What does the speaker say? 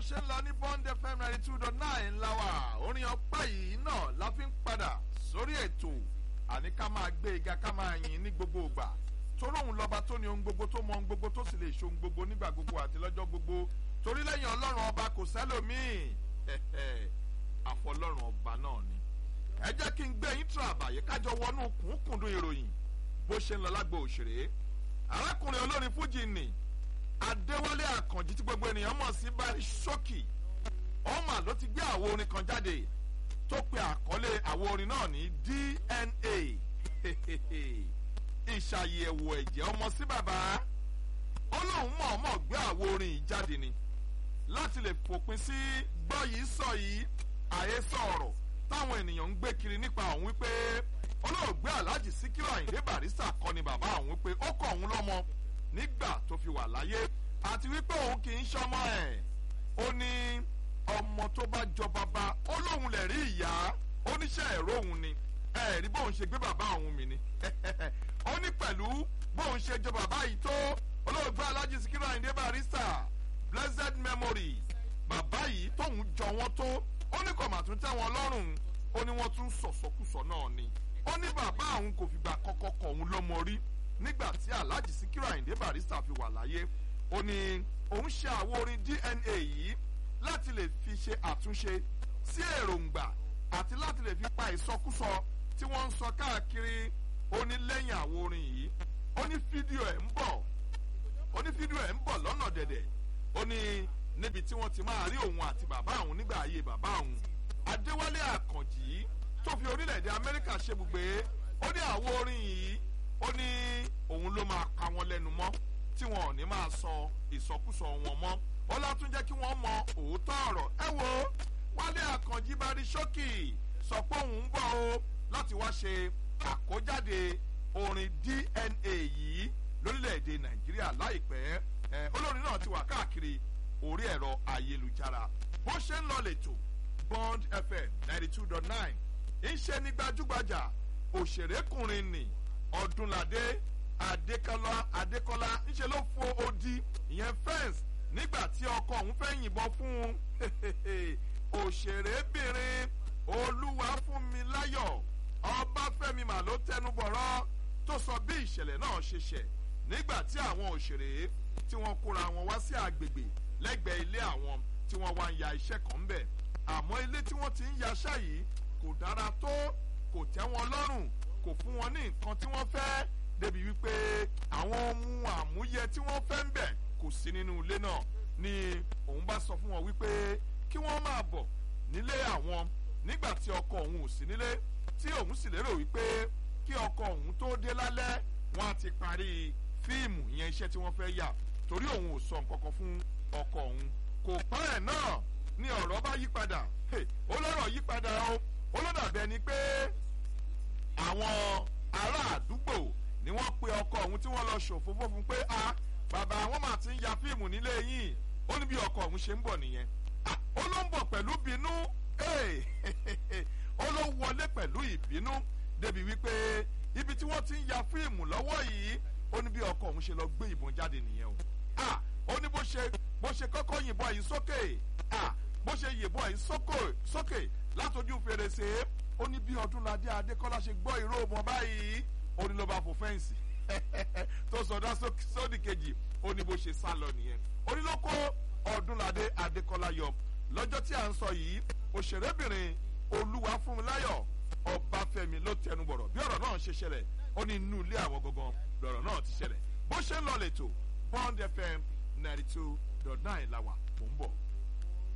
ṣe ń lọ ní bond fm ninety two dot nine láwà orin ọpẹ́ yìí náà la fi ń padà sórí ètò àní ká máa gbé ega ká máa yin ní gbogbo ìgbà torí òun lọ́ba tó ní ohun gbogbo tó mọ ohun gbogbo tó sì lè ṣe ohun gbogbo nígbà gbogbo àti lọ́jọ́ gbogbo torí lẹ́yìn ọlọ́run ọba kò sẹ́lòmíì àfọlọ́run ọba náà ni ẹ jẹ́ kí n gbé yín tra àbàyè kájọ wọnú kùnkùndùn ìròyìn bó ṣe ń lọ lágbo òṣèré arákùnrin olórin fújì nì adéwálé àkànjì tí gbogbo ènìyàn mọ̀ sí bari ṣókì ọmọ ló ti gbé àwo orin kan jáde tó pe àkọlé àwo orin náà ní dna ìṣàyẹ̀wò ẹ̀jẹ̀ ọmọ sí bàbá ó lóun mọ̀ọ́mọ̀ gbé àwo orin yìí jáde ni láti lè fòpin sí gbọ́ yìí sọ yìí àhesọ ọ̀rọ̀ táwọn ènìyàn ń gbé kiri nípa òun wípé olóògbé alhaji sikiru ayinde barista kọ́ ni bàbá òun wípé ó kọ́ òun lọ́mọ nígbà tó fi wà láyé àti wípé òun kì í ṣọmọ ẹ̀ ó ní ọmọ tó bá jọ bàbá ó lóun lè rí ìyá oníṣẹ́ ẹ̀rọ òun ni ẹ̀rí bóun ṣe gbé bàbá òun mi ni ó ní pẹ̀lú bóun ṣe jọ bàbá yìí tó olóògbé alhaji sikiru ayinde barista blessed memory bàbá yìí tóun jọ wọn tó ó ní kò mà tún tẹ́ wọn lọ́rùn ó ní wọ́n tún sọ̀sọ̀kùsọ náà ni ó ní bàbá òun kò fìgbà kọ́kọ́ kọ̀ òun lọ́mọ rí nígbà tí alhaji sikiru ayinde barista fi wà láyé ó ní òun ṣe àwo orin dna yìí láti lè fi ṣe àtúnṣe sí èròǹgbà àti láti lè fi pa ìsọkúsọ tí wọ́n ń sọ káàkiri ó ní lẹ́yìn àwo orin yìí ó ní fídíò ẹ̀ ń bọ̀ ó ní fídíò ẹ̀ ń bọ̀ lọ́nà dẹ̀dẹ̀ ó ní níbi tí wọ́n ti máa rí òun àti bàbá òun nígbà ayé bàbá òun adéwálé àkànjì tó fi orílẹ̀-èdè amẹ́ríkà ṣebùgbé ó ní àwo orin yìí ó ní òun ló máa pa wọn lẹ́nu mọ́ tí wọn ò ní máa sọ ìsọkúsọ wọn mọ́ ó látún jẹ́ kí wọ́n mọ òótọ́ ọ̀rọ̀ ẹ wo wálé àkànjì bá rí ṣókì sọ pé òun ń bọ̀ o láti wá ṣe àkójáde orin dna yìí lórílẹ̀‐èdè nàìjíríà láìpẹ́ olórin náà ti wà káàkiri orí ẹ̀rọ ayélujára bó ṣe ń lọ lẹ́tọ̀ bond fm ninety two dot nine ń ṣe ní gbajúgbajà òṣèrékùnrin nì ọdúnladé adékọlá adékọlá ń ṣe ló fo odi ìyẹn fẹ́ǹsì nígbà tí ọkọ òun fẹ́ yìnbọn fún un òṣèrébìnrin olúwafúnmiláyọ̀ ọbáfẹ́mi mà ló tẹnu bọ̀rọ̀ tó sọ bí ìṣẹ̀lẹ̀ náà ṣe ṣẹ̀ nígbà tí àwọn òṣèré tí wọ́n kóra wọn wá sí àgbègbè lẹ́gbẹ̀ẹ́ ilé àwọn tí wọ́n wá ń ya iṣẹ́ kan ń bẹ̀ àmọ́ ilé tí wọ́n ti ń yaṣẹ́ yìí kò dára tó kò tẹ́ wọn lọ́rùn kò fún wọn ní nǹkan tí wọ́n fẹ́ débi wípé àwọn ohun àmúyẹ tí wọ́n fẹ́ ń bẹ̀ kò sí nínú ilé náà ni òun bá sọ fún wọn wípé kí wọ́n máa bọ̀ nílé àwọn nígbà tí ọkọ òun ò sí nílé tí òun sì lérò wípé kí ọkọ òun tó dé lálẹ́ wọn á ti parí fíìmù ìyẹn iṣẹ́ tí wọ́n fẹ́ yà torí òun ò sọ nǹkan kan fún ọkọ òun kò pẹ́ ẹ̀ náà ni ọ̀rọ̀ bá yí padà ó lọ́rọ̀ yí padà o ó lọ́dàbẹ́ ni pé àwọn ará àdúgbò ni wọ́n pe ọkọ òun tí wọ́n lọ ṣòfófó fún pé a bàbá àwọn máa ti ń ya fíìmù nílé yìí ó ní bí ọkọ òun ṣe ń bọ̀ nìyẹn ó ló ń bọ̀ pẹ̀lú bínú ó ló wọlé pẹ̀lú ìbínú débi wípé ibi tí wọ́n ti ń ya fíìmù lọ́wọ́ yìí ó ní bí ọkọ òun ṣe lọ gbé ìbọn jáde nìyẹn o ó ní bó ṣe bó ṣe kọ́kọ́ yìnbọn yìí sókè bó ṣe yìnbọn yìí sókè látọjú fèrèsé ó ní bí ọdúnladé adékọ́lá ṣe gbọ́ ìró ọmọ báyìí ó ní ló bá fò fẹ́ǹsì tó sọdá sódì kejì ó ní bó ṣe sá lọ nìyẹn ó ní ló kó ọdúnladé adékọ́lá yọ lọ́jọ́ tí à ń sọ yìí òṣèrébìnrin olúwa fúnmiláyọ̀ ọbáfẹ́mi ló tẹnu bọ̀rọ̀ bí ọ̀rọ̀ náà ṣe ṣẹlẹ̀ ó ní inú ilé àwọn gangan lọ̀rọ̀ náà ti ṣẹlẹ̀ bó ṣe ń lọ lẹ́tọ̀ bond fm ninety two dot nine la wà mò ń bọ̀.